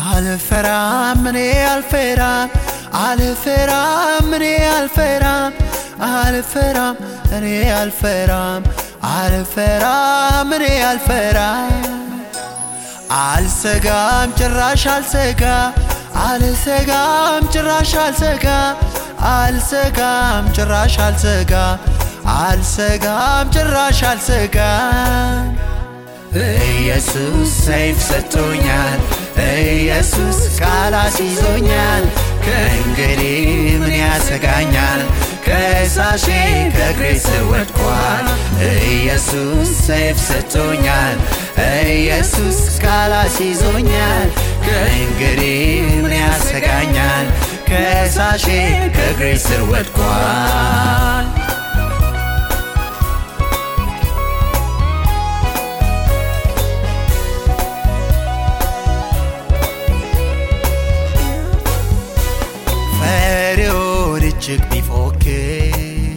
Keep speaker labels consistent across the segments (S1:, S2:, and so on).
S1: አልፈራም እኔ አልፈራም አልፈራም እኔ አልፈራም አልፈራም እኔ አልፈራም አልፈራም እኔ አልፈራም አልሰጋም ጭራሽ አልሰጋ አልሰጋም ጭራሽ አልሰጋ አልሰጋም ጭራሽ አልሰጋ አልሰጋም ጭራሽ አልሰጋም ኢየሱስ ሰይፍ ሰጥቶኛል ኢየሱስ ቃል አስይዞኛል ከእንግዲህ ምን ያሰጋኛል ከሳሼ ከእግሬ ስር ወድቋል ኢየሱስ ሰይፍ ሰጥቶኛል ኢየሱስ ቃል አስይዞኛል ከእንግዲህ ምን ያሰጋኛል ከሳሼ ከእግሬ ስር ወድቋል ፈሪውን እጅግ ቢፎክር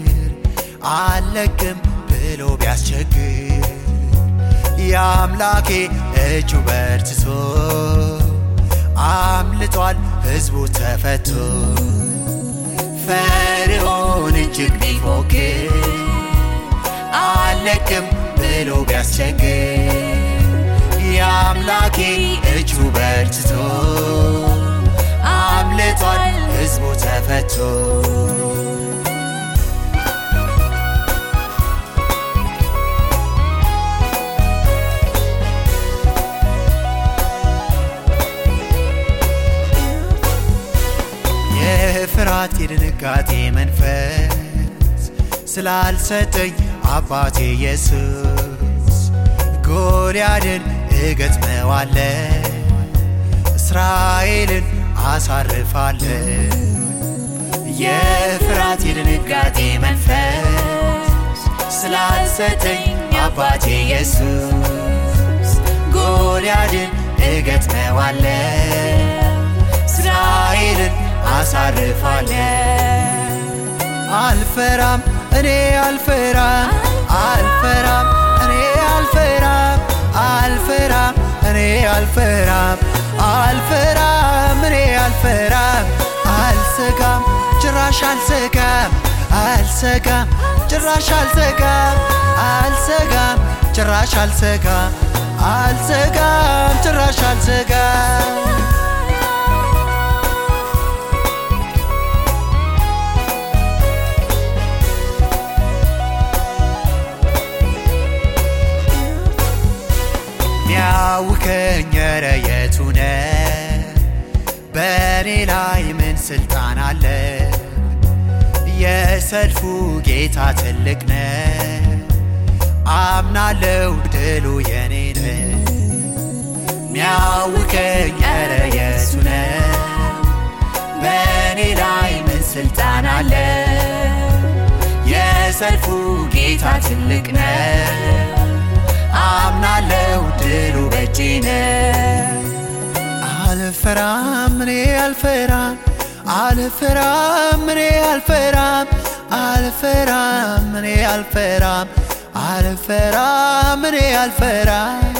S1: አለቅም ብሎ ቢያስቸግር የአምላኬ እጁ በርትቶ አምልጧል ሕዝቡ ተፈቶ ፈሪውን እጅግ ቢፎክር አለቅም ብሎ ቢያስቸግር የአምላኬ እጁ በርትቶ አምልጧል ሕዝቡ ተፈቶ የፍርሃት የድንጋጤ መንፈስ ስላልሰጠኝ አባቴ ኢየሱስ ጎልያድን እገጥመዋለ እስራኤልን አሳርፋለ የፍርሃት የድንጋጤ መንፈስ ስላልሰጠኝ አባቴ ኢየሱስ ጎልያድን እገጥመዋለ እስራኤልን አሳርፋለ አልፈራም እኔ አልፈራም አልፈራም እኔ አልፈራም አልፈራም እኔ አልፈራም አልፈራም እኔ አልፈራም አልሰጋም ጭራሽ አልሰጋም አልሰጋም ጭራሽ አልሰጋም አልሰጋም ጭራሽ አልሰጋም አልሰጋም ጭራሽ አልሰጋም ሚያውከኝ ኧረ የቱ ነው? በእኔ ላይ ምን ስልጣን አለ? የሰልፉ ጌታ ትልቅ ነው። አምናለው ድሉ የኔ ነው። ሚያውከኝ ኧረ የቱ ነው? በእኔ ላይ ምን ስልጣን አለ? የሰልፉ ጌታ ትልቅ ነው። አምናለው ድሉ በእጄ ነው። አልፈራም እኔ አልፈራም አልፈራም እኔ አልፈራም አልፈራም እኔ አልፈራም አልፈራም እኔ አልፈራም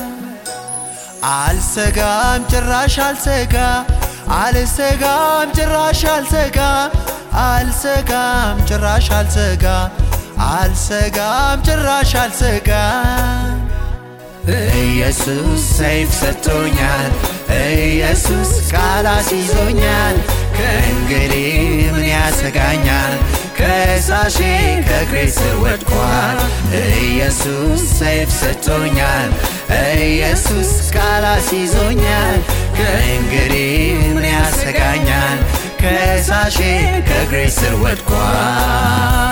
S1: አልሰጋም ጭራሽ አልሰጋ አልሰጋም ጭራሽ አልሰጋ አልሰጋም ጭራሽ አልሰጋ አልሰጋም ጭራሽ አልሰጋም ኢየሱስ ሰይፍ ሰጥቶኛል ኢየሱስ ቃል አስይዞኛል ከእንግዲህ ምን ያሰጋኛል ከሳሼ ከእግሬ ስር ወድቋል ኢየሱስ ሰይፍ ሰጥቶኛል ኢየሱስ ቃል አስይዞኛል ከእንግዲህ ምን ያሰጋኛል ከሳሼ ከእግሬ ስር ወድቋል